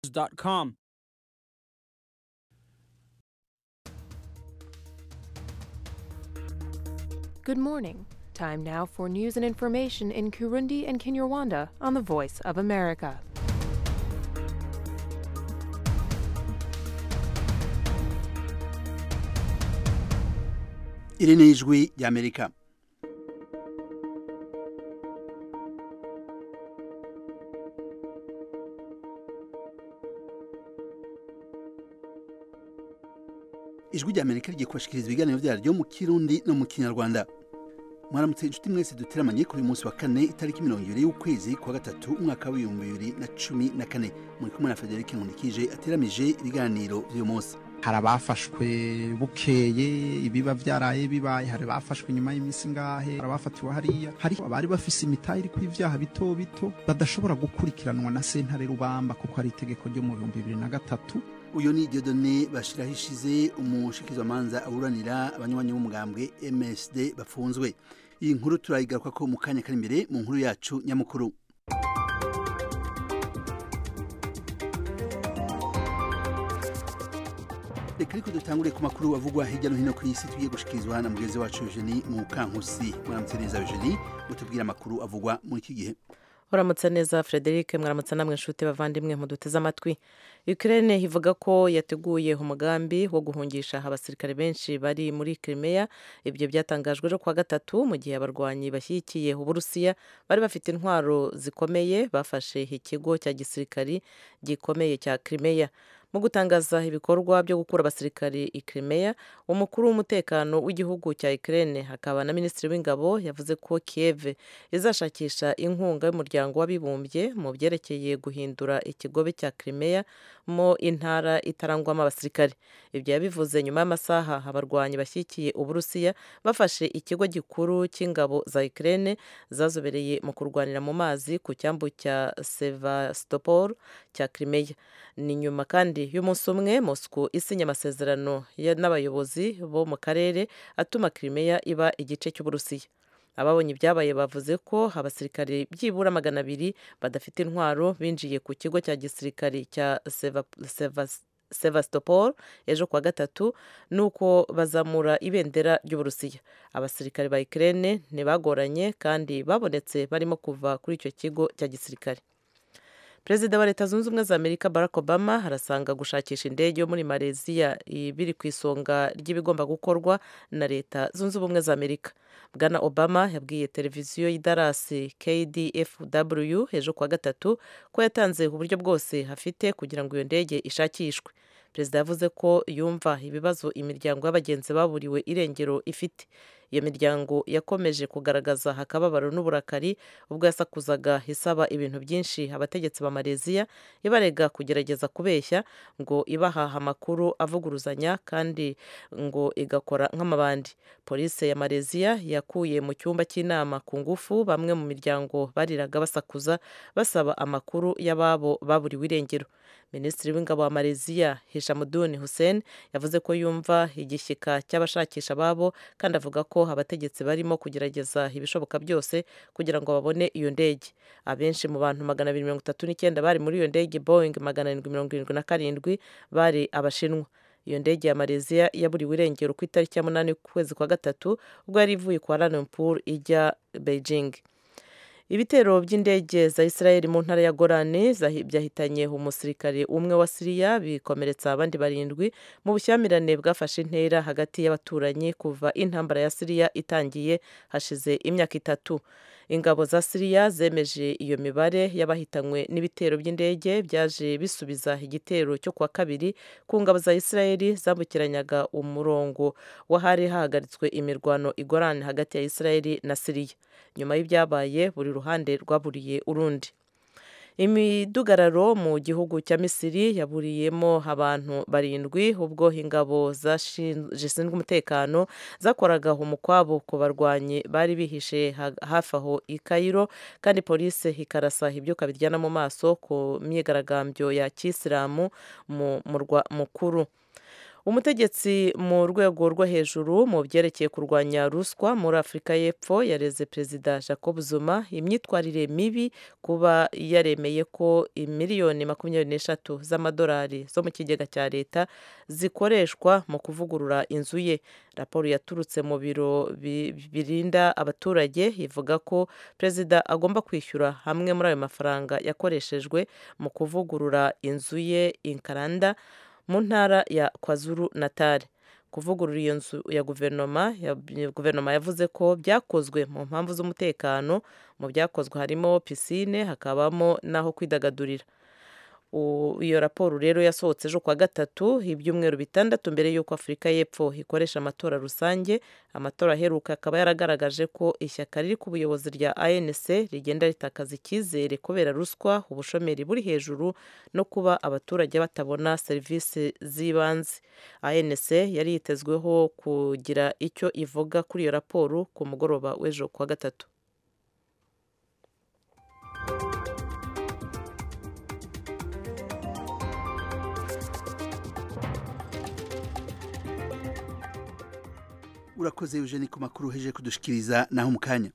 com. Good morning. Time now for news and information in Kurundi and Kinyarwanda on the Voice of America. iri ni ijwi ry'amerika ijwi ry'amerika rigiye kubashikiriza ibiganiro byaryo mu kirundi no mu kinyarwanda mwaramutse inshuti mwese duteramanye kuri uyu munsi wa kane itariki mirongo ibiri y'ukwezi kwa gatatu umwaka w'ibihumbi bibiri na cumi na kane muri kumwe na federike nkundikije ateramije ibiganiro by'uyu munsi hari abafashwe bukeye ibiba byaraye bibaye hari abafashwe nyuma y'iminsi ngahe hari abafatiwe hariya hari abari bafise imitahe iri ibyaha bito bito badashobora gukurikiranwa na sentare rubamba kuko hari itegeko ryo mu bihumbi bibiri na gatatu uyu ni Dieudonné bashiraho ishize umushikizamanza aburanira abanywanyi b'umugambwe MSD bafunzwe iyi nkuru turayigaruka ko mu kanya kari imbere mu nkuru yacu nyamukuru reka ariko dutangure ku makuru avugwa hirya no hino ku isi tugiye gushikirizwa na mugenzi wacu Eugenie Mukankusi mwaramutse neza Eugenie mutubwire amakuru avugwa muri iki gihe uramutse neza frederic mwaramutse namwe inshuti bavandimwe muduteze amatwi ukraine ivuga ko yateguye umugambi wo guhungisha abasirikare benshi bari muri crimea ibyo byatangajwe ejo kuwa gatatu mu gihe abarwanyi bashyigikiye uburusiya bari bafite intwaro zikomeye bafashe ikigo cya gisirikari gikomeye cya crimea mu gutangaza ibikorwa byo gukura abasirikari i Crimea umukuru w'umutekano w'igihugu cya Ukraine hakaba na minisitiri w'ingabo yavuze ko Kiev izashakisha inkunga y'umuryango w'abibumbye mu byerekeye guhindura ikigobe cya Crimea mo intara itarangwamo abasirikari ibyo yabivuze nyuma y'amasaha abarwanyi bashyigikiye uburusiya bafashe ikigo gikuru cy'ingabo za Ukraine zazobereye mu kurwanira mu mazi ku cyambu cya Sevastopol cya Crimea ni nyuma kandi y'umunsi umwe Moscow isinya amasezerano n'abayobozi bo mu karere atuma Crimea iba igice cy'uburusiya ababonye ibyabaye bavuze ko abasirikare byibura magana abiri badafite intwaro binjiye ku kigo cya gisirikare cya Sevastopol ejo kuwa gatatu nuko bazamura ibendera ry'uburusiya abasirikare ba Ukraine ntibagoranye kandi babonetse barimo kuva kuri icyo kigo cya gisirikare perezida wa leta zunze ubumwe za amerika barack obama arasanga gushakisha indege yo muri malaysia biri ku isonga ry'ibigomba gukorwa na leta zunze ubumwe za amerika bwana obama yabwiye televiziyo y'idarasi kdfw ejo kuwa gatatu ko yatanze uburyo bwose afite kugira ngo iyo ndege ishakishwe perezida yavuze ko yumva ibibazo imiryango y'abagenzi baburiwe irengero ifite iyo miryango yakomeje kugaragaza akababaro n'uburakari ubwo yasakuzaga isaba ibintu byinshi abategetsi ba malaysia ibarega kugerageza kubeshya ngo ibahaha amakuru avuguruzanya kandi ngo igakora nk'amabandi polisi ya malaysia yakuye mu cyumba cy'inama ku ngufu bamwe mu miryango bariraga basakuza basaba amakuru y'ababo baburiwe irengero minisitiri w'ingabo wa malaysia hishamuduni hussein yavuze ko yumva igishyika cy'abashakisha ababo kandi avuga ko abategetsi barimo kugerageza ibishoboka byose kugira ngo babone iyo ndege abenshi mu bantu magana abiri mirongo itatu n'icyenda bari muri iyo ndege boeing magana arindwi mirongo irindwi na karindwi bari abashinwa iyo ndege ya malaysia yaburiwe irengero ku itariki ya munani kwezi kwa gatatu ubwo yari ivuye kwa Lumpur ijya beijing ibitero by'indege za israel mu ntara ya gorani byahitanye umusirikare umwe wa siriya bikomeretsa abandi barindwi mu bushyamirane bwafashe intera hagati y'abaturanyi kuva intambara ya siriya itangiye hashize imyaka itatu ingabo za siriya zemeje iyo mibare y'abahitanywe n'ibitero by'indege byaje bisubiza igitero cyo kuwa kabiri ku ngabo za israeli zambukiranyaga umurongo w'ahari hahagaritswe imirwano igorane hagati ya israeli na siriya nyuma y'ibyabaye buri ruhande rwaburiye urundi imidugararo mu gihugu cya misiri yaburiyemo abantu barindwi ubwo ingabo zishinzwe umutekano zakoraga umukwabo ku barwanyi bari bihishe hafi aho i kayiro kandi polisi ikarasa ibyuka biryana mu maso ku myigaragambyo ya kisilamu mu murwa mukuru umutegetsi mu rwego rwo hejuru mu byerekeye kurwanya ruswa muri afurika y'epfo yareze perezida jacob zuma imyitwarire mibi kuba yaremeye ko miliyoni makumyabiri n'eshatu z'amadolari zo mu kigega cya leta zikoreshwa mu kuvugurura inzu ye raporo yaturutse mu biro birinda abaturage ivuga ko perezida agomba kwishyura hamwe muri ayo mafaranga yakoreshejwe mu kuvugurura inzu ye inkaranda mu ntara ya kwazuru natale kuvugurura iyo nzu ya guverinoma ya guverinoma yavuze ko byakozwe mu mpamvu z'umutekano mu byakozwe harimo pisine hakabamo n'aho kwidagadurira iyo raporo rero yasohotse ejo kwa gatatu ibyumweru bitandatu mbere y'uko afurika y'epfo ikoresha amatora rusange amatora aheruka akaba yaragaragaje ko ishyaka riri ku buyobozi rya anc rigenda ritakaza icyizere kubera ruswa ubushomeri buri hejuru no kuba abaturage batabona serivisi z'ibanze anc yari yitezweho kugira icyo ivuga kuri iyo raporo ku mugoroba w'ejo kwa gatatu urakoze eugene ku makuru uheje kudushikiriza naho mu kanya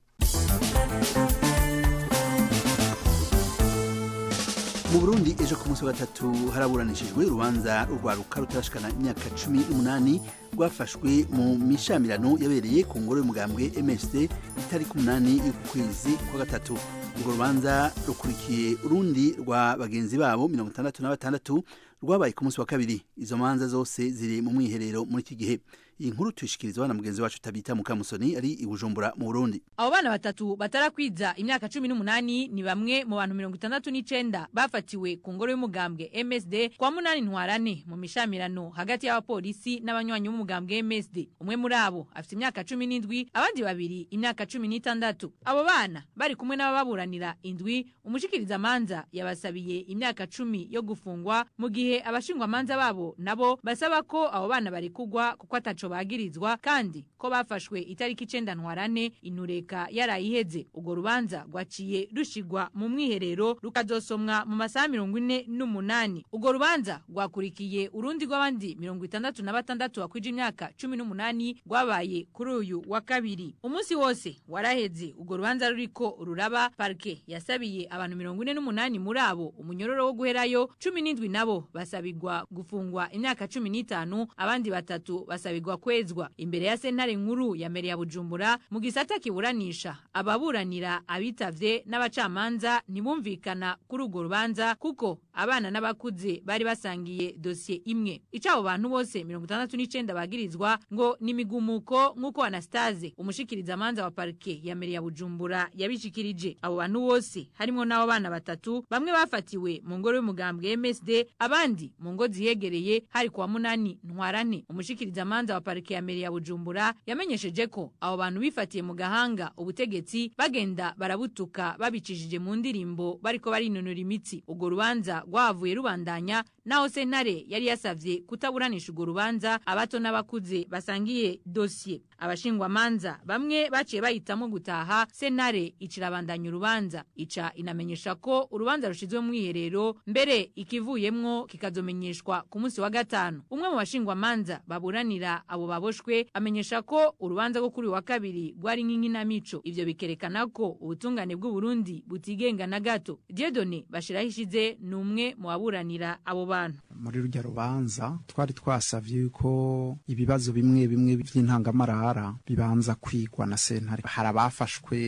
mu burundi ejo ku munsi wa gatatu haraburanishijwe urubanza rwaruka rutarashikana imyaka cumi n'umunani rwafashwe mu mishamirano yabereye ku ngoro y'umugambwe msd itariki umunani y'ukwezi kwa gatatu urwo rubanza rukurikiye urundi rwa bagenzi babo mirongo itandatu na batandatu rwabaye ku munsi wa kabiri izo manza zose ziri mu mwiherero muri iki gihe iyi nkuru tuyishikirizwa na mugenzi wacu tabita mukamusoni ari i bujumbura mu burundi abo bana batatu batarakwiza imyaka cumi n'umunani ni bamwe mu bantu mirongo itandatu n'icenda bafatiwe ku ngoro y'umugambwe msd kwa munani ntwarane mu mishamirano hagati y'abapolisi n'abanywanyi b'umugambwe msd umwe muri abo afite imyaka cumi n'indwi abandi babiri imyaka cumi n'itandatu abo bana bari kumwe n'abababuranira indwi umushikirizamanza yabasabiye imyaka cumi yo gufungwa mu gihe abashingwamanza babo nabo basaba ko abo bana barekugwa kuko ataco bagirizwa kandi ko bafashwe itariki icenda ntwarane intureka yarayiheze urwo rubanza rwaciye rushigwa mu mwiherero rukazosomwa mu masaha mirongo ine n'umunani urwo rubanza rwakurikiye urundi rw'abandi mirongo itandatu na batandatu bakwije imyaka cumi n'umunani rwabaye kuri uyu wa kabiri umunsi wose waraheze urwo rubanza ruriko ruraba parike yasabiye abantu mirongo ine n'umunani muri abo umunyororo wo guherayo cumi n'indwi nabo basabirwa gufungwa imyaka cumi n'itanu abandi batatu basabirwa kwezwa imbere ya sentare nkuru ya mbere ya bujumbura mu gisata kiburanisha ababuranira abitavye n'abacamanza ntibumvikana kuri urwo rubanza kuko abana n'abakuze bari basangiye dosiye imwe ico abo bantu bose mirongo itandatu n'icenda bagirizwa ngo ni imigumuko nk'uko anastase umushikirizamanza wa parike ya mbere ya bujumbura yabishikirije abo bantu bose harimwo n'abo bana batatu bamwe bafatiwe mu ngoro y'umugambwe msd abandi mu ngo zihegereye hari kuwa munani ntwarane umushikirizamanza wa parike ya mbere ya bujumbura yamenyesheje ko abo bantu bifatiye mu gahanga ubutegetsi bagenda barabutuka babicishije mu ndirimbo bariko barinonora imitsi urwo rubanza rwavuye rubandanya naho sentare yari yasavye kutaburanisha urwo rubanza abato n'abakuze basangiye dosiye abashingwamanza bamwe baciye bahitamo gutaha sentare icirabandanya urubanza ica inamenyesha ko urubanza rushizwe mu mwiherero mbere ikivuyemwo kikazomenyeshwa ku munsi wa gatanu umwe mu bashingwamanza baburanira abo baboshwe amenyesha ko urubanza rwo kuri wa kabiri rwari nk'inkinamico ivyo bikerekana ko ubutungane bw'uburundi butigenga na gato diedone bashiraho ishize ni umwe mu baburanira abo bantu muri rurya rubanza twari twasavye yuko ibibazo bimwe bimwe vy'intangamarara bibanza kwigwa na sentare hari abafashwe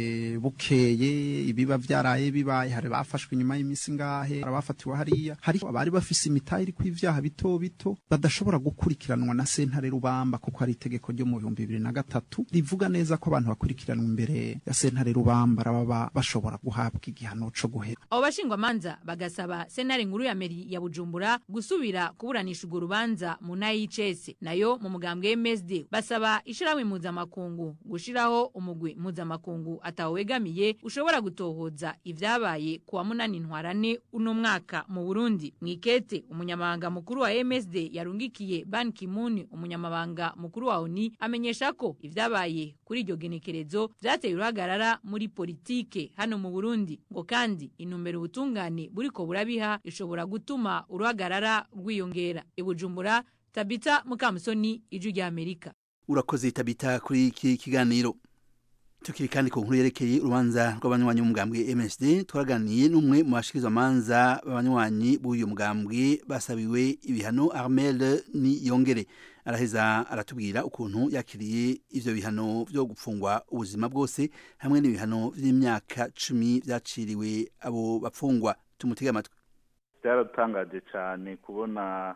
bukeye ibiba vyaraye bibaye hari bafashwe inyuma y'imisi ngahe hari abafatiwe hariya hari abari bafise imitahe iriko ivyaha bito bito badashobora gukurikiranwa na sentare rubamba kuko hari itegeko ryo mu bihumbi bibiri na gatatu rivuga neza ko abantu bakurikiranwa imbere ya sentare rubamba baba bashobora guhabwa igihano co guhera abo bashingwamanza bagasaba sentare nkuru ya meri ya bujumbura gusubira kuburanisha urwo rubanza mu ntara y'icese nayo mu mugambwe msd basaba ishirahamwe mpuzamakungu gushiraho umugwi mpuzamakungu atawegamiye ushobora gutohoza ivyabaye kuwa munani ntwarane uno mwaka mu burundi mwikete umunyamabanga mukuru wa msd yarungikiye ban kimun umunyamabanga mukuru wa oni amenyesha ko ivyabaye kuri iryo genekerezo vyateye uruhagarara muri politike hano mu burundi ngo kandi intumbero ubutungane buriko burabiha ishobora gutuma uruhagarara rwiyongera ibujumbura tabita mukamusoni ijwi rya amerika urakoze tabita kuri iki kiganiro tukiri kandi ku nkuru yerekeye urubanza rw'abanywanyi b'umugambwe MSD twaraganiye n'umwe mu bashikirizamanza b'abanywanyi b'uyu mugambwe basabiwe ibihano Armel ni yongere araheza aratubwira ukuntu yakiriye ivyo bihano vyo gupfungwa ubuzima bwose hamwe n'ibihano vy'imyaka cumi vyaciriwe abo bapfungwa tumutege amatwi byaratangaje cyane kubona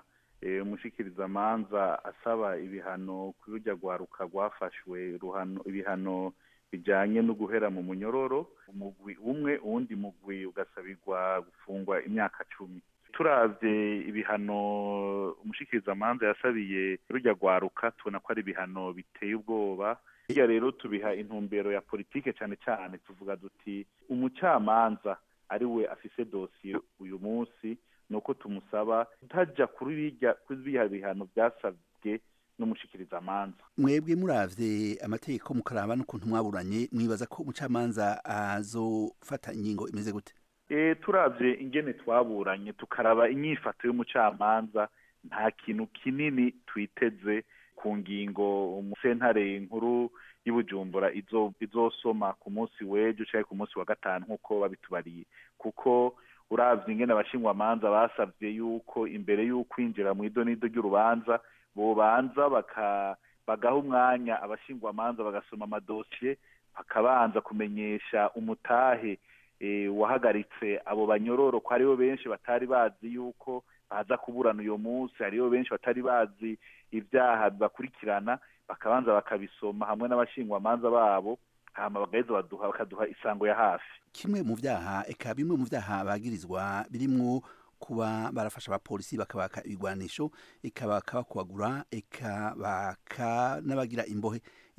umushikirizamanza asaba ibihano kuri rujya rwaruka rwafashwe ibihano bijyanye no guhera mu munyororo umugwi umwe uwundi mugwi ugasabirwa gufungwa imyaka cumi turabye ibihano umushikirizamanza yasabiye rujya rwaruka tubona ko ari ibihano biteye ubwoba hirya rero tubiha intumbero ya politike cyane cyane tuvuga duti umucamanza ari we afise dosiye uyu munsi ni uko tumusaba kutajya kuri biriya bihano byasabwe n'umushikirizamanza mwebwe muravye amategeko mukaraba n'ukuntu mwaburanye mwibaza ko umucamanza azofata ingingo imeze gute e, turavye ingene twaburanye tukaraba inyifato y'umucamanza nta kintu kinini twiteze ku ngingo umusentare nkuru y'ubujumbura izosoma ku munsi w'ejo canke ku munsi wa gatanu nk'uko babitubariye kuko uravye ingene abashingwamanza basavye yuko imbere y'ukwinjira mu idonido ry'urubanza bobanza baka bagaha umwanya abashingwamanza bagasoma amadosiye bakabanza kumenyesha umutahe e, wahagaritse abo banyororo ko hariho benshi batari bazi yuko baza kuburana uyo munsi hariho benshi batari bazi ibyaha bibakurikirana bakabanza bakabisoma hamwe n'abashingwamanza babo hama bagaheza baduha bakaduha isango ya hafi kimwe mu vyaha eka bimwe mu vyaha bagirizwa birimwo kuba barafasha abapolisi bakabaka ibigwanisho eka bakabakubagura eka baka n'abagira imbohe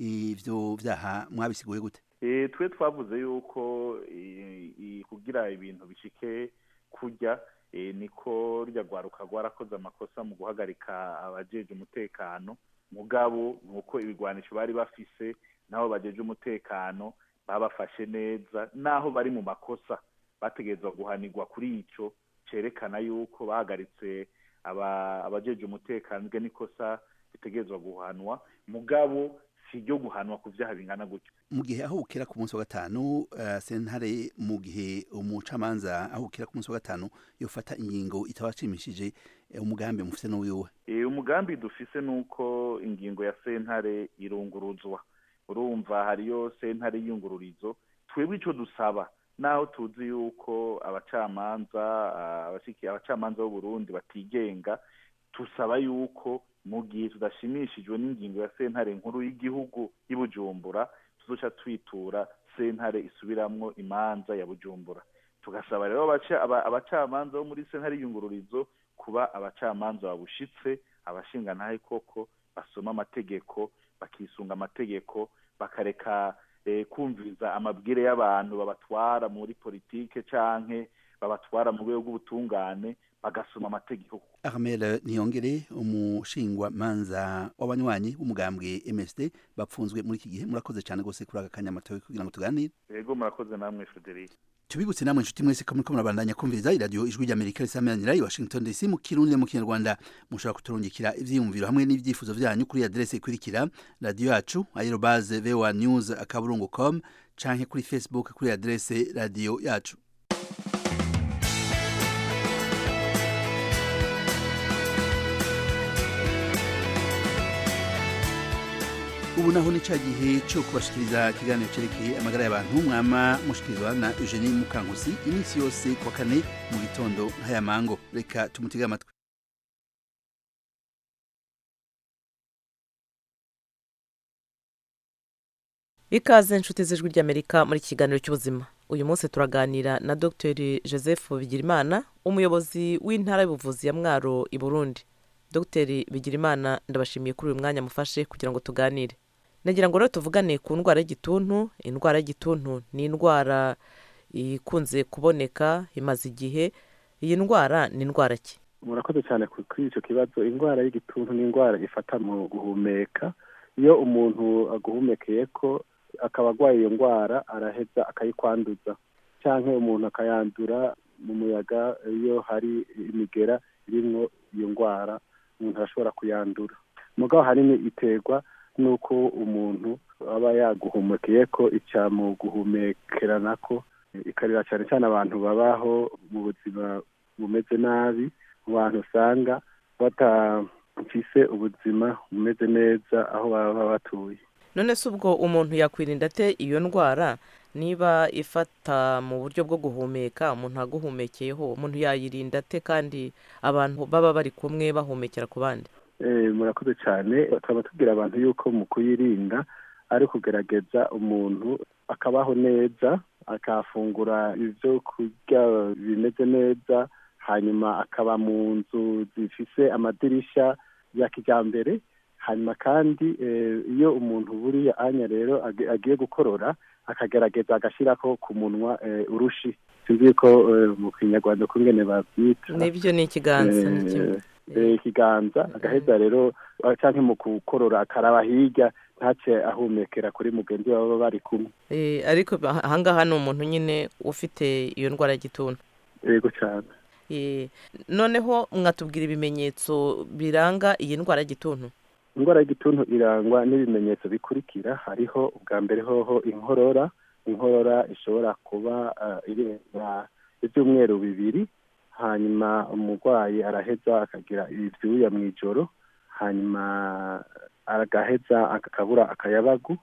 ivyo vyaha mwabisiguye gute e, twe twavuze yuko kugira ibintu bishike kurya e, niko rya rwaruka rwarakoze amakosa mu guhagarika abajeje umutekano mugabo nuko ibigwanisho bari bafise nabo bajeje umutekano babafashe neza naho bari mu makosa bategerezwa guhanirwa kuri ico cerekana yuko bahagaritse abajeje umutekano bwe n'ikosa ritegerezwa guhanwa mugabo si ryo guhanwa ku vyaha bingana gutyo mu gihe ahukira ku munsi wa gatanu uh, sentare mu gihe umucamanza ahukira ku munsi wa gatanu yofata ingingo itabashimishije uh, umugambi mufise n'uwiwe e, umugambi dufise nuko ingingo ya sentare irunguruzwa urumva hariyo sentare y'iyungururizo twebwe ico dusaba naho tuzi yuko abacamanza abashiki abacamanza b'uburundi batigenga tusaba yuko mu gihe tudashimishijwe n'ingingo ya sentare nkuru y'igihugu y'ubujumbura tuzoca twitura sentare isubiramwo imanza ya bujumbura tugasaba rero abacamanza bo muri sentare y'iyungururizo kuba abacamanza babushitse abashingantahe koko basoma amategeko bakisunga amategeko bakareka kumviriza amabwire y'abantu babatwara muri politike canke babatwara mu rwego rw'ubutungane bagasoma amategeko Armel Niyongere umushingwa manza w'abanywanyi b'umugambwe MSD bapfunzwe muri iki gihe murakoze cyane gose kuri aka kanyamatowe kugira ngo tuganire yego murakoze namwe Frederic tubibutse namwe inshuti mwese ko muriko murabandanya kumviriza iradiyo ijwi ry'amerika risameranira i washington dc mu kirundi mu kinyarwanda mushobora kuturungikira ivyiyumviro hamwe n'ivyifuzo vyanyu kuri adrese ikurikira radiyo yacu aerobaze voa news akaburungu com canke kuri facebook kuri adrese radiyo yacu ubu naho ni ca gihe cyo kubashikiriza ikiganiro cerekeye amagara y'abantu mwama mushikirizwa na Eugenie Mukankusi iminsi yose kwa kane mu gitondo nk'aya mango reka tumutege amatwi ikaze inshuti z'ijwi ry'amerika muri iki kiganiro cy'ubuzima uyu munsi turaganira na dr joseph bigirimana umuyobozi w'intara y'ubuvuzi ya mwaro i burundi dr bigirimana ndabashimiye kuri uyu mwanya mufashe kugira ngo tuganire nagira ngo rero tuvugane ku ndwara y'igituntu indwara y'igituntu ni indwara ikunze kuboneka imaze igihe iyi ndwara ni indwara ki murakoze cyane kuri icyo kibazo indwara y'igituntu ni indwara ifata mu guhumeka iyo umuntu aguhumekeye ko akaba arwaye iyo ndwara araheza akayikwanduza cyangwa umuntu akayandura mu muyaga iyo hari imigera irimo iyo ndwara umuntu arashobora kuyandura mugabo hanini iterwa n'uko umuntu aba yaguhumekeye ko icyamu guhumekerana ko ikarira cyane cyane abantu babaho mu buzima bumeze nabi mu bantu usanga batafise ubuzima bumeze neza aho baba batuye none se ubwo umuntu yakwirinda ate iyo ndwara niba ifata mu buryo bwo guhumeka umuntu aguhumekeyeho umuntu yayirinda ate kandi abantu baba bari kumwe bahumekera ku bandi murakoze cyane tukaba tubwira abantu yuko mu kuyirinda ari kugerageza umuntu akabaho neza akafungura ibyo kurya bimeze neza hanyuma akaba mu nzu zifise amadirisha ya kijyambere hanyuma kandi iyo umuntu buriya anya rero agiye gukorora akagerageza agashyiraho ku munwa urushi sinzi ko mu kinyarwanda kungene babyita nibyo ni ikiganza ikiganza agaheza rero cyangwa mu gukorora akaraba hirya ntace ahumekera kuri mugenzi we baba bari kumwe ariko ahangaha ni umuntu nyine ufite iyo ndwara y'igituntu yego cyane noneho mwatubwira ibimenyetso biranga iyi ndwara y'igituntu indwara y'igituntu irangwa n'ibimenyetso bikurikira hariho ubwa mbere hoho inkorora inkorora ishobora kuba irenga ibyumweru bibiri hanyuma umurwayi araheza akagira ibyuya mu ijoro hanyuma agaheza akabura akayabagu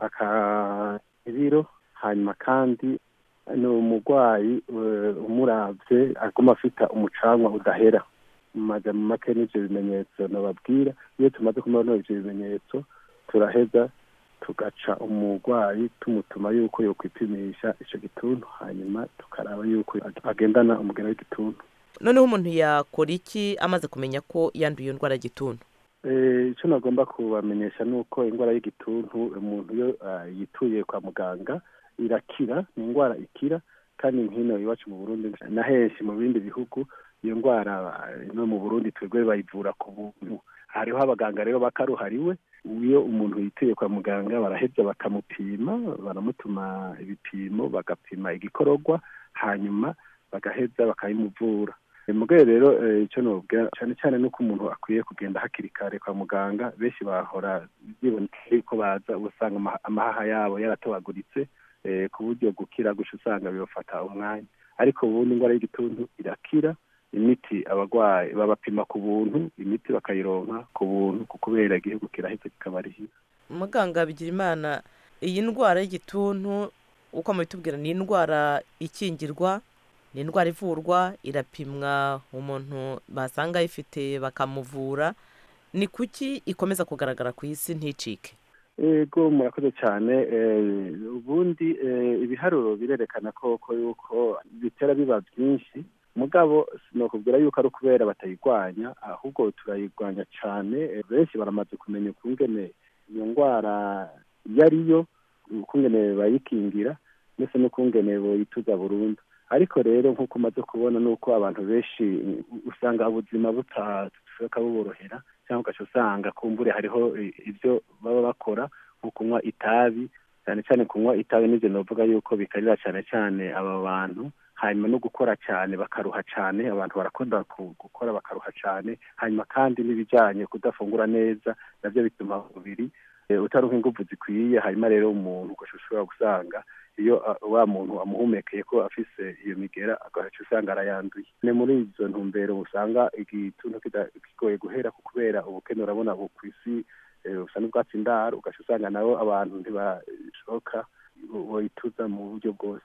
ibiro hanyuma kandi ni umurwayi umurabye aguma afite umucanwa udahera mu majambo make n'ibyo bimenyetso nababwira iyo tumaze kumubona ibyo bimenyetso turaheza tugaca umurwayi tumutuma yuko yokwipimisha icyo gituntu hanyuma tukaraba yuko agendana umugera w'igituntu noneho umuntu yakora iki amaze kumenya ko yanduye iyo ndwara y'igituntu icyo nagomba kubamenyesha ni uko indwara y'igituntu umuntu iyo yituye kwa muganga irakira ni indwara ikira kandi nk'ino iwacu mu burundi na henshi mu bindi bihugu iyo ndwara no mu burundi twebwe bayivura ku buntu hariho abaganga rero bakaruhariwe iyo umuntu yituye kwa muganga baraheza bakamupima baramutuma ibipimo bagapima igikororwa hanyuma bagaheza bakayimuvura mu rwego rero icyo nubwira cyane cyane nuko umuntu akwiye kugenda hakiri kare kwa muganga benshi bahora biboneka ko baza usanga amahaha yabo yaratobaguritse ku buryo gukira gusa usanga bibafata umwanya ariko ubundi indwara y'igituntu irakira imiti abarwayi babapima ku buntu imiti bakayironka ku buntu kubera igihugu kiraheze kikabarihira muganga bigira imana iyi ndwara y'igituntu uko mubitubwira ni indwara ikingirwa ni indwara ivurwa irapimwa umuntu basanga ayifite bakamuvura ni kuki ikomeza kugaragara ku isi nticike ego murakoze cyane ubundi ibiharuro birerekana koko yuko bitera biba byinshi mugabo sinakubwira yuko ari ukubera batayirwanya ahubwo turayirwanya cyane benshi baramaze kumenya ukungene iyo ndwara iyo ariyo ukungene bayikingira ndetse n'ukungene boyituza burundu ariko rero nk'uko umaze kubona ni uko abantu benshi usanga ubuzima butashoboka buborohera cyangwa ugaca usanga kumbure hariho ibyo baba bakora nko kunywa itabi cyane cyane kunywa itabi n'ibyo navuga yuko bikarira cyane cyane aba bantu hanyuma no gukora cyane bakaruha cyane abantu barakunda gukora bakaruha cyane hanyuma kandi n'ibijyanye kudafungura neza nabyo bituma umubiri utaruha ingufu zikwiye hanyuma rero umuntu ushobora gusanga iyo wa muntu amuhumekeye ko afise iyo migera agaca usanga arayanduye ni muri izo ntumbero usanga igituntu kigoye guhera kubera ubukene urabona ku isi busa n'ubwatsi ndaro ugaca usanga nabo abantu ntibashoka bayituza mu buryo bwose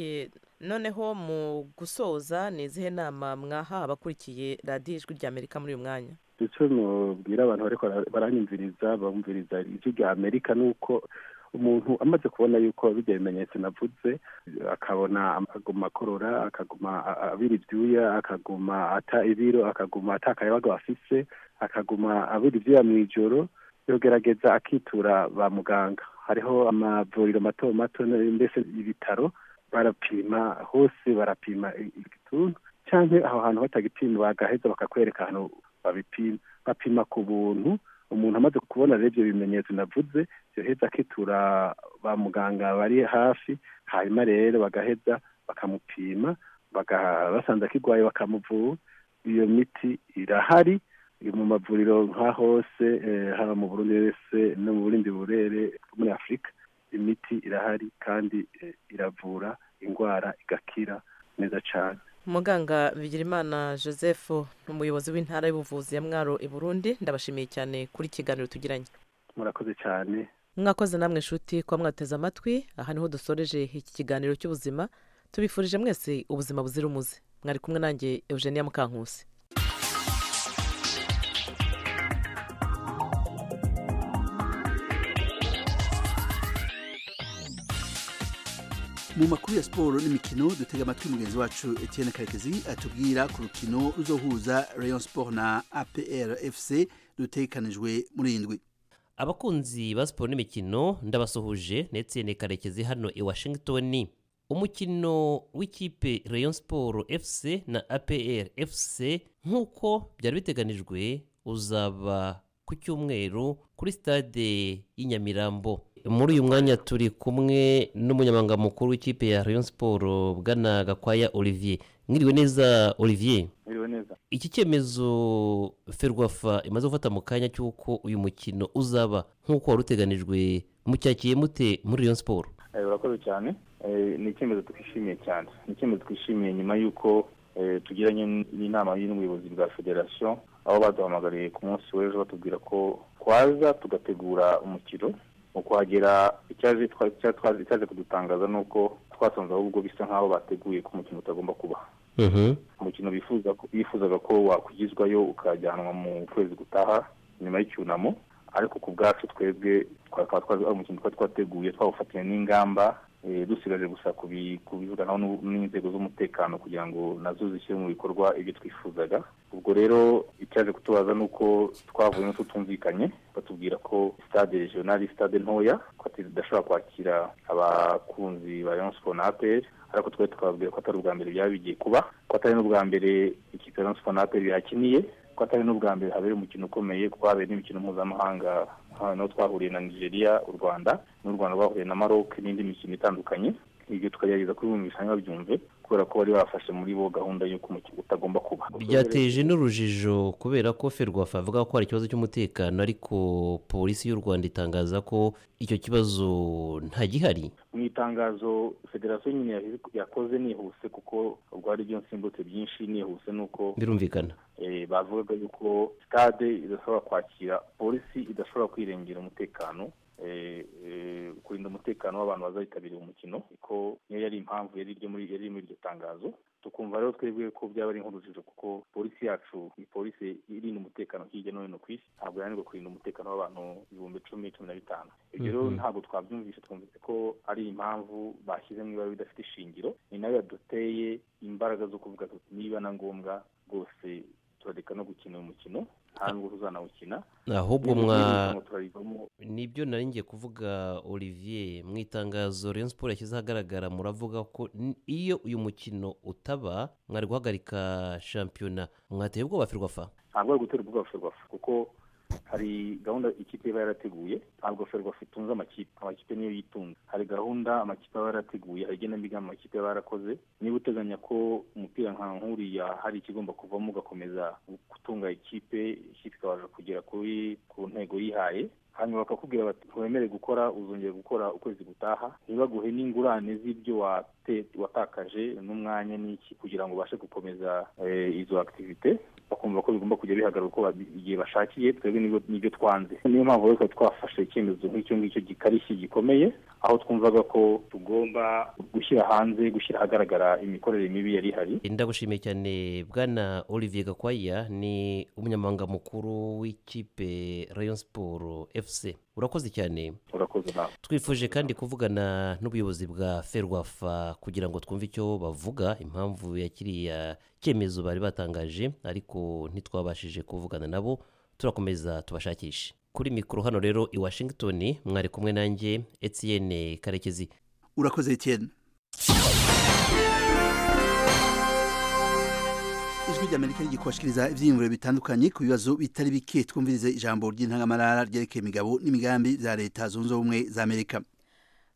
noneho mu gusoza ni izihe nama mwaha abakurikiye radiyo ijwi rya amerika muri uyu mwanya icyo mubwira abantu bariko baranyumviriza bumviriza ijwi rya amerika ni uko umuntu amaze kubona yuko bijya bimenyetso navuze akabona akaguma akorora akaguma abira ibyuya akaguma ata ibiro akaguma atakayabaga afise akaguma abira ibyuya mu ijoro yogerageza akitura ba muganga hariho amavuriro mato mato mbese ibitaro barapima hose barapima igituntu cyangwa aho hantu batagipima bagaheza bakakwereka ahantu babipima bapima ku buntu umuntu amaze kubona rero ibyo bimenyetso navuze yoheza akitura ba muganga bari hafi hanyuma rero bagaheza bakamupima basanze akigwaye bakamuvura iyo miti irahari mu mavuriro nka hose haba mu burundi wese no mu burindi burere muri afurika imiti irahari kandi iravura indwara igakira neza cyane muganga bigirimana joseph ni umuyobozi w'intara y'ubuvuzi ya mwaro i burundi ndabashimiye cyane kuri ikiganiro tugiranye murakoze cyane mwakoze namwe nshuti kuba mwateze amatwi aha niho dusoreje iki kiganiro cy'ubuzima tubifurije mwese ubuzima buzira umuze mwari kumwe nanjye eugenia mukankusi mu makuru ya siporo n'imikino dutega amatwi mugenzi wacu Etienne Karekezi atubwira ku rukino ruzohuza Rayon Sport na APR FC rutekanijwe muri indwi abakunzi ba siporo n'imikino ndabasuhuje Etienne Karekezi hano i Washington umukino w'ikipe Rayon Sport FC na APR FC nk'uko byari biteganijwe uzaba ku cyumweru kuri stade y'inyamirambo muri uyu mwanya turi kumwe n'umunyamabanga mukuru w'ikipe ya Rayon Sport bwana gakwaya olivier mwiriwe neza olivier mwiriwe neza iki cyemezo ferwafa imaze gufata mu kanya cy'uko uyu mukino uzaba nk'uko wari uteganijwe mucyakiye mute muri Rayon Sport urakoze cyane ni icyemezo twishimiye cyane ni icyemezo twishimiye nyuma y'uko tugiranye n'inama y'ubuyobozi bwa federasiyo aho baduhamagariye ku munsi w'ejo batubwira ko twaza tugategura umukino mu kuhagera icyaje kudutangaza ni uko twasanze ahubwo bisa nk'aho bateguye ko umukino utagomba kuba umukino bifuzaga ko wakugizwayo ukajyanwa mu kwezi gutaha nyuma y'icyunamo ariko ku bwacu twebwe umukino twari twateguye twawufatanya n'ingamba dusigaje gusa kubivuganaho n'inzego z'umutekano kugira ngo nazo zishyire mu bikorwa ibyo twifuzaga ubwo rero icyaje kutubaza ni uko twavuyemo tutumvikanye batubwira ko stade regionali stade ntoya ko tudashobora kwakira abakunzi ba Rayon Sport na APR ariko twari tukababwira ko atari ubwa mbere byaba bigiye kuba ko atari n'ubwa mbere ikipe ya Rayon Sport na APR yakiniye ko atari n'ubwa mbere habereye umukino ukomeye kuko habereye n'imikino mpuzamahanga hano twahuriye na nigeria u rwanda n'u rwanda rwahuriye na maroc n'indi mikino itandukanye ibyo tukagerageza kubibumvisha ntibabyumve kubera ko bari bafashe muri bo gahunda y'uko umukino utagomba kuba byateje n'urujijo kubera ko ferwafa avuga ko hari ikibazo cy'umutekano ariko polisi y'u rwanda itangaza ko icyo kibazo nta gihari mu itangazo federasiyo nyine yakoze nihuse kuko ubwo hari ibyo nsimbutse byinshi nihuse nuko birumvikana bavugaga yuko stade idashobora kwakira polisi idashobora kwirengera umutekano kurinda umutekano w'abantu bazayitabira umukino ko niyo yari impamvu yari iri muri iryo tangazo tukumva rero twebwe ko byaba ari nk'urujijo kuko polisi yacu ni polisi irinda umutekano hirya no hino ku isi ntabwo yananirwa kurinda umutekano w'abantu ibihumbi icumi cumi na bitanu ibyo rero ntabwo twabyumvise twumvise ko ari impamvu bashyize mu ibara bidafite ishingiro ni nayo yaduteye imbaraga zo kuvuga tuti niba na ngombwa rwose turareka no gukina uyu mukino nta nubwo tuzanawukina ahubwo mwa nibyo nari ngiye kuvuga olivier mu itangazo Rayon Sport yashyize ahagaragara muravuga ko iyo uyu mukino utaba mwari guhagarika shampiyona mwateye ubwoba ferwafa ntabwo ari gutera ubwoba ferwafa kuko hari gahunda ikipe iba yarateguye ntabwo ferwafa itunze amakipe amakipe niyo yitunze hari gahunda amakipe aba yarateguye hari igenamigambi amakipe aba yarakoze niba uteganya ko umupira nka nk'uriya hari ikigomba kuvamo ugakomeza gutunga ikipe ikipe ikabasha kugera kuri ku ntego yihaye hanyuma bakakubwira bati ntiwemere gukora uzongera gukora ukwezi gutaha ntibaguhe n'ingurane z'ibyo watakaje n'umwanya n'iki kugira ngo ubashe gukomeza izo akitivite bakumva ko bigomba kujya bihagarara uko igihe bashakiye twebwe n'ibyo twanze niyo mpamvu rero twafashe icyemezo nk'icyo ngicyo gikarishye gikomeye aho twumvaga ko tugomba gushyira hanze gushyira ahagaragara imikorere mibi yari ihari ndagushimiye cyane bwana olivier gakwaya ni umunyamabanga mukuru w'ikipe rayon siporo fc urakoze cyane urakoze nawe twifuje kandi kuvugana n'ubuyobozi bwa ferwafa kugira ngo twumve icyo bavuga impamvu ya kiriya cyemezo bari batangaje ariko ntitwabashije kuvugana nabo turakomeza tubashakishe kuri mikoro hano rero i washington mwari kumwe nanjye etienne karekezi urakoze etienne ijwi ry'amerika rigikoshikiriza ibyiyumviro bitandukanye ku bibazo bitari bike twumvirize ijambo ry'intangamarara ryerekeye imigabo n'imigambi bya leta zunze ubumwe za amerika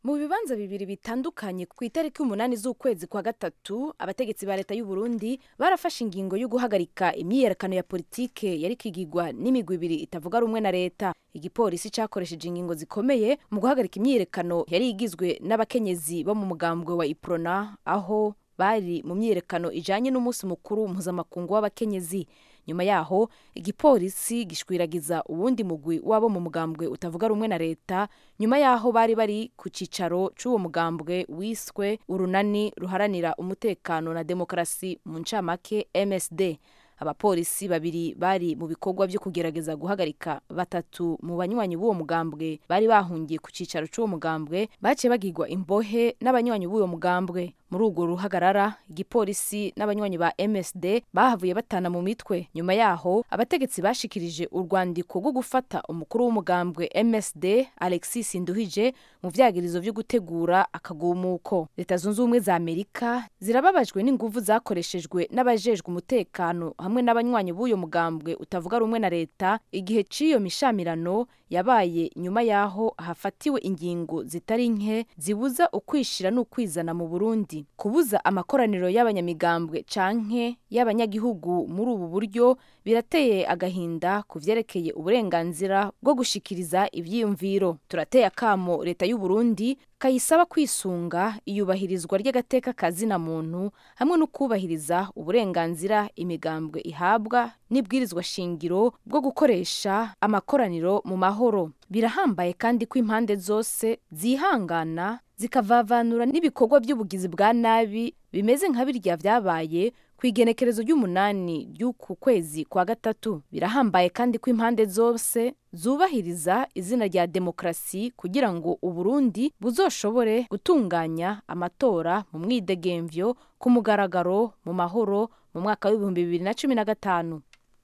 mu bibanza bibiri bitandukanye ku itariki umunani z'ukwezi kwa gatatu abategetsi ba leta y'u Burundi barafashe ingingo yo guhagarika imyiyerekano ya politike yari kigigwa n'imigwi ibiri itavuga rumwe na leta igipolisi cyakoresheje ingingo zikomeye mu guhagarika imyiyerekano yari igizwe n'abakenyezi bo mu mugambwe wa iprona aho bari mu myiyerekano ijanye n'umunsi mukuru mpuzamakungu w'abakenyezi nyuma yaho igipolisi gishwiragiza uwundi mugwi wabo mu mugambwe utavuga rumwe na leta nyuma yaho bari bari ku cicaro c'uwo mugambwe wiswe urunani ruharanira umutekano na demokarasi mu ncamake MSD abapolisi babiri bari mu bikorwa byo kugerageza guhagarika batatu mu banywanyi b'uwo mugambwe bari bahungiye ku cicaro c'uwo mugambwe baciye bagirwa imbohe n'abanywanyi b'uwo mugambwe muri urwo ruhagarara igipolisi n'abanywanyi ba MSD bahavuye batana mu mitwe nyuma yaho abategetsi bashikirije urwandiko rwo gufata umukuru w'umugambwe MSD Alexis Nduhije mu vyagirizo vyo gutegura akagumuko leta zunze ubumwe za Amerika zirababajwe n'inguvu zakoreshejwe n'abajejwe umutekano hamwe n'abanywanyi b'uyo mugambwe utavuga rumwe na leta igihe c'iyo mishamirano yabaye nyuma yaho hafatiwe ingingo zitari nke zibuza ukwishira n'ukwizana mu Burundi kubuza amakoraniro y'abanyamigambwe canke y'abanyagihugu muri ubu buryo birateye agahinda ku vyerekeye uburenganzira bwo gushikiriza ivyiyumviro turateye akamo leta y'u Burundi kayisaba kwisunga iyubahirizwa ry'agateka kazina muntu hamwe no kubahiriza uburenganzira imigambwe ihabwa n'ibwirizwa shingiro bwo gukoresha amakoraniro mu mahoro birahambaye kandi ko impande zose zihangana zikavavanura n'ibikorwa by'ubugizi bwa nabi bimeze nka birya vyabaye ku igenekerezo ry'umunani ry'uku kwezi kwa gatatu birahambaye kandi ko impande zose zubahiriza izina rya demokarasi kugira ngo uburundi buzoshobore gutunganya amatora mu mwidegemvyo ku mugaragaro mu mahoro mu mwaka w'ibihumbi bibiri na cumi na gatanu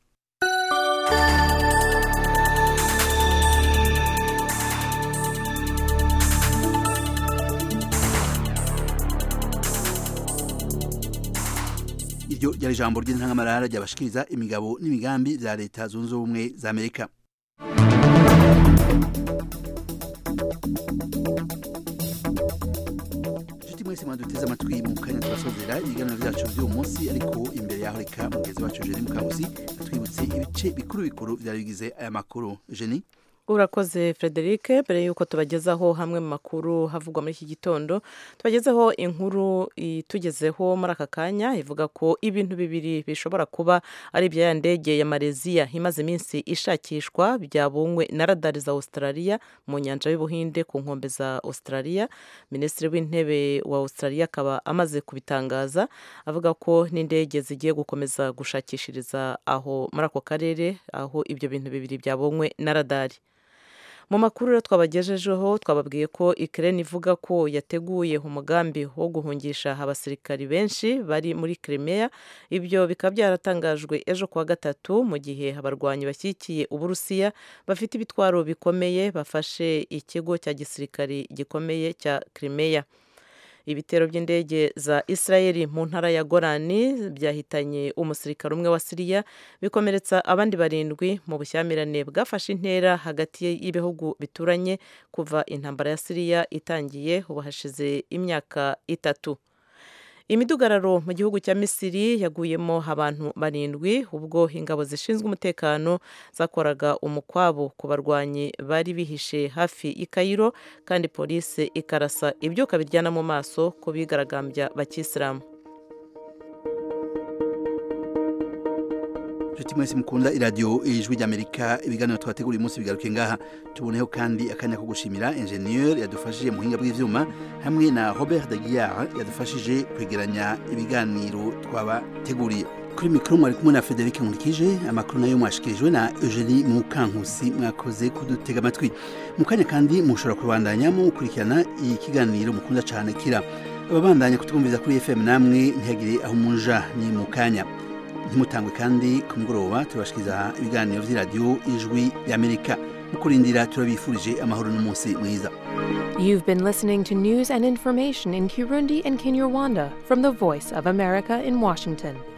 iryo ryari ijambo ry'intangamarara ryabashikiriza imigabo n'imigambi bya leta zunze ubumwe za amerika inshuti mwese mwaduteze amatwi mu kanya turasozera ibiganiro byacu by'uyu munsi ariko imbere yaho reka mugezi wacu jeni mukanguzi atwibutse ibice bikuru bikuru byari bigize aya makuru jeni urakoze frederic mbere y'uko tubagezaho hamwe mu makuru havugwa muri iki gitondo tubagezeho inkuru itugezeho muri aka kanya ivuga ko ibintu bibiri bishobora kuba ari ibya ya ndege ya mareziya imaze iminsi ishakishwa byabungwe na radari za australia mu nyanja y'ubuhinde ku nkombe za australia minisitiri w'intebe wa australia akaba amaze kubitangaza avuga ko n'indege zigiye gukomeza gushakishiriza aho muri ako karere aho ibyo bintu bibiri byabungwe na radari mu makuru rero twabagejejeho twababwiye ko ikirere ivuga ko yateguye umugambi wo guhungisha abasirikari benshi bari muri Crimea ibyo bikaba byaratangajwe ejo kuwa gatatu mu gihe abarwanyi bashyigikiye uburusiya bafite ibitwaro bikomeye bafashe ikigo cya gisirikari gikomeye cya Crimea ibitero by'indege za israeli mu ntara ya gorani byahitanye umusirikare umwe wa siriya bikomeretsa abandi barindwi mu bushyamirane bwafashe intera hagati y'ibihugu bituranye kuva intambara ya siriya itangiye ubu hashize imyaka itatu imidugararo mu gihugu cya misiri yaguyemo abantu barindwi ubwo ingabo zishinzwe umutekano zakoraga umukwabo ku barwanyi bari bihishe hafi y'i kayiro kandi polisi ikarasa ibyuka biryana mu maso ku bigaragambya bakisilamu inshuti mwese mukunda iradiyo ijwi ry'amerika ibiganiro twategura uyu munsi bigaruke ngaha tuboneho kandi akanya ko gushimira enjeniyeri yadufashije mu buhinga bw'ibyuma hamwe na robert de guillard yadufashije kwegeranya ibiganiro twabateguriye kuri mikoro mwari kumwe na frederic nkurikije amakuru nayo mwashikirijwe na eugenie mukankusi mwakoze kudutega amatwi mu kanya kandi mushobora kubandanya mukurikirana ikiganiro mukunda cyane kira ababandanya kutwumviza kuri fm namwe ntihagire aho muja ni mu kanya ntimutangwe kandi ku mugoroba turabashikiriza ibiganiro by'iradiyo ijwi y'amerika mu kurindira turabifurije amahoro n'umunsi mwiza You've been listening to news and information in Kirundi and Kinyarwanda from the Voice of America in Washington.